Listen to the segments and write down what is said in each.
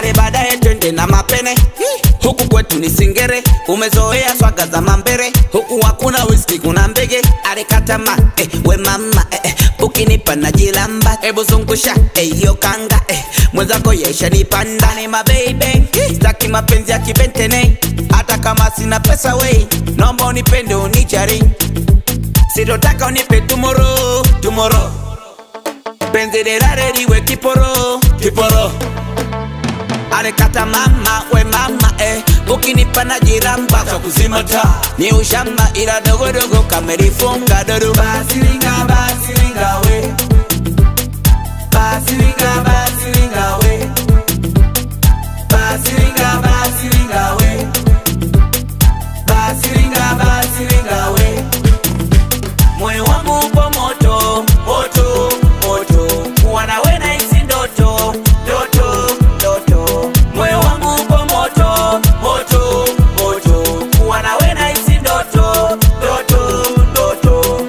ale baadaye twende na mapene huku kwetu ni singere umezoea swaga za mambere huku hakuna whisky kuna mbege alikatama eh, we mama eh, eh, ukinipa na jilamba ebu zungusha eh, hiyo kanga eh, mwenzako yesha nipanda ni mabeibe staki mapenzi ya kibentene hata kama sina pesa wei naomba unipende unichari sitotaka unipe tumoro tumoro penzi lilale liwe kiporo kiporo alikata mama we mama eh, ukinipa na jiramba kwa kuzima taa ni ushamba ila dogodogo kamelifunga dodo basilinga basilinga we basilinga basilinga we basilinga basilinga we basilinga basilinga we moyo wangu upo moto moto moto kuwa nawe nahisi ndoto ndoto ndoto moyo wangu upo moto moto moto kuwa nawe nahisi ndoto ndoto ndoto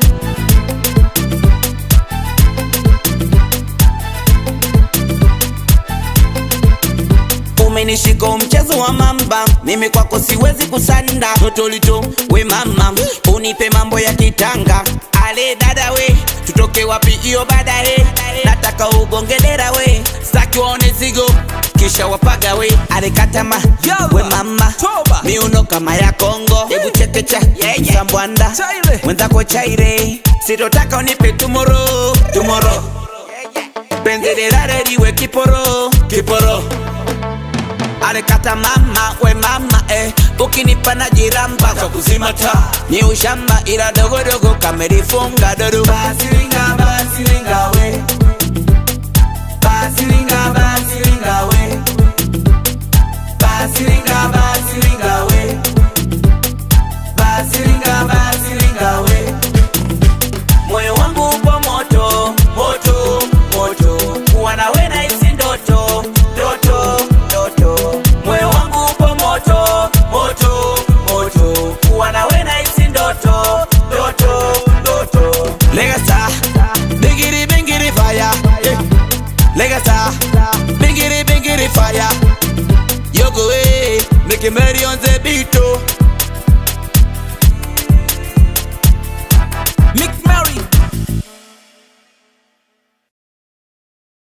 umenishika mchezo wa mamba mimi kwako siwezi kusanda totolito we mama unipe mambo ya kitanga ale dada we tutoke wapi hiyo baadaye nataka ugongelera we staki waone zigo kisha wapaga we alikatama we mama miuno kama ya kongo hebu chekecha sambwanda mwenzako chaire sitotaka unipe tumoro tumoro penzi lilale liwe kiporo kiporo alikata mama we mama eh, ukinipa na jiramba kwa kuzima taa ni ushamba ila dogodogo kamelifunga dodo basilinga basilinga we basilinga basilinga we basilinga basilinga we basilinga basilinga we moyo wangu upo moto moto moto kuwa nawe nahisi ndoto ndoto ndoto moyo wangu upo moto moto moto kuwa nawe nahisi ndoto ndoto ndoto legasa bingiri bingiri fire eh. legasa bingiri bingiri fire yogo eh make merry on the beat oh. Mix